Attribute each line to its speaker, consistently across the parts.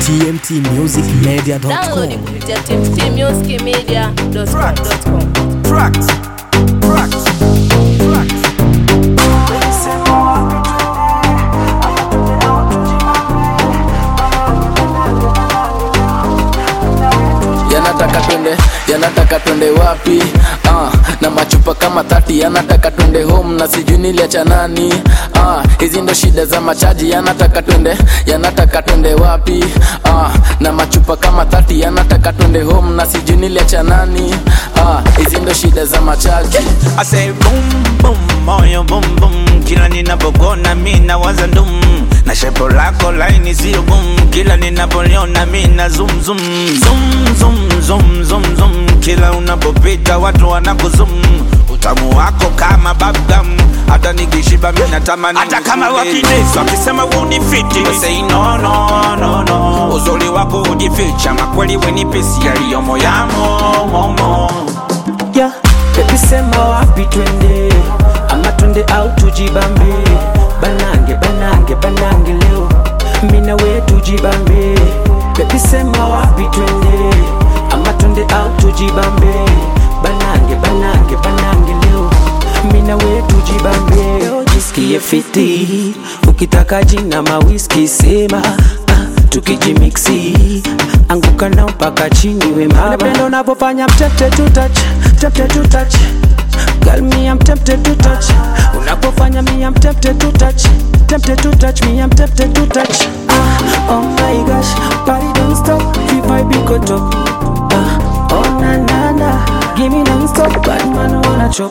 Speaker 1: tmtmusicmedia.com
Speaker 2: Download kupitia tmtmusicmedia.com.
Speaker 3: Tracks. Tracks. Tracks.
Speaker 4: yanataka twende yanataka twende wapi ah, na machupa kama thati yanataka twende home na sijui niliacha nani ah, hizi ndo shida za machaji yanataka twende yanataka twende wapi ah, na machupa kama thati yanataka twende home na sijui niliacha nani ah, hizi ndo shida za machaji
Speaker 5: I say boom boom moyo boom boom kila ninapokona mi nawaza ndum na shepo lako laini sio boom kila ninapoliona mi na zoom zoom zoom zoom zoom zoom zoom kila unapopita watu wanakuzum utamu wako kama bubblegum hata nikishiba mi natamani hata kama wakinesi wakisema unifiti We say no no no no uzuri wako ujificha makweli wenipesi yaliyomo yamo momo
Speaker 6: yeah. Baby sema wapi twende ama twende au tujibambe banange banange banange leo mina we tujibambe Baby sema wapi twende ama twende au tujibambe banange banange banange leo mina we tujibambe leo jisikie fiti ukitaka jina mawiski sema ah, tukijimiksi anguka nao mpaka chini we mama napenda unavyofanya I'm tempted to touch tempted to touch Girl, me I'm tempted to touch Unapofanya me I'm tempted to touch Tempted to touch me I'm tempted to touch ah, Oh my gosh, party don't stop If I be go top ah, Oh na na na Give me non-stop Bad man wanna chop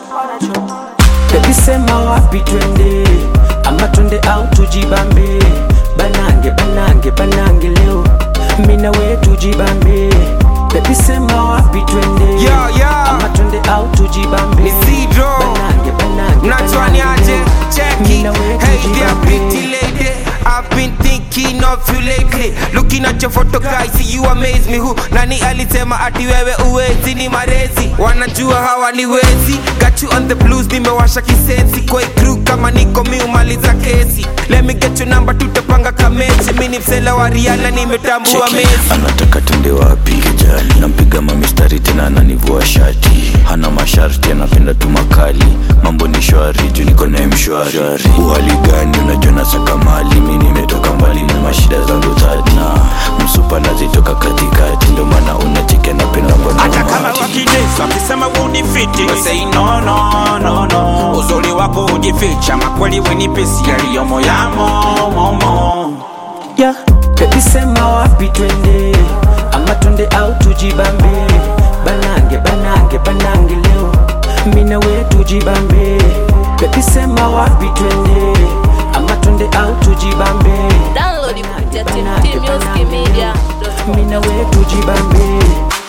Speaker 6: Baby sema wapi twende Ama twende au tujibambe Banange banange banange leo Mina we tujibambe Baby sema wapi twende
Speaker 3: Yo, yo.
Speaker 6: Ama twende au tujibambe
Speaker 3: Ni Sidro.
Speaker 6: Banange banange
Speaker 3: Mnachwani
Speaker 6: banange
Speaker 3: aje?
Speaker 6: leo.
Speaker 3: Check
Speaker 6: Mina
Speaker 3: it.
Speaker 6: we
Speaker 3: Hey there,
Speaker 6: tujibambe.
Speaker 3: pretty lady. I've been thinking of you lately. Looking at your photo guys, see you amaze me. Who nani alisema ati wewe uwezi ni marezi? Wanajua hawaniwezi. Got you on the blues, nimewasha kisensi. Kwa hii crew kama niko miumaliza kesi. Let me get your number, tutapanga kamechi. Mimi ni msela wa Rihanna, nimetambua
Speaker 7: Cheki,
Speaker 3: mezi.
Speaker 7: anataka twende wapi kijali nampiga mamistari tena ananivua shati hana masharti anapenda tu makali mambo ni shwari juu niko naye mshwari uhali gani unajua nasaka mali mi nimetoka mbali na mashida zangu tati na msupa nazitoka katikati ndio maana unacheki anapenda mbona
Speaker 5: hata kama
Speaker 7: umati.
Speaker 5: wakinesi wakisema unifiti We say no no no no uzuri wako ujificha makweli wenipesi yaliyomo yamo momo
Speaker 6: yeah. Baby sema wapi twende ama twende au tujibambe banange banange banange leo mina we tujibambe Baby sema wapi twende ama twende au tujibambe
Speaker 2: Download kupitia tmtmusicmedia.com.
Speaker 6: mina we tujibambe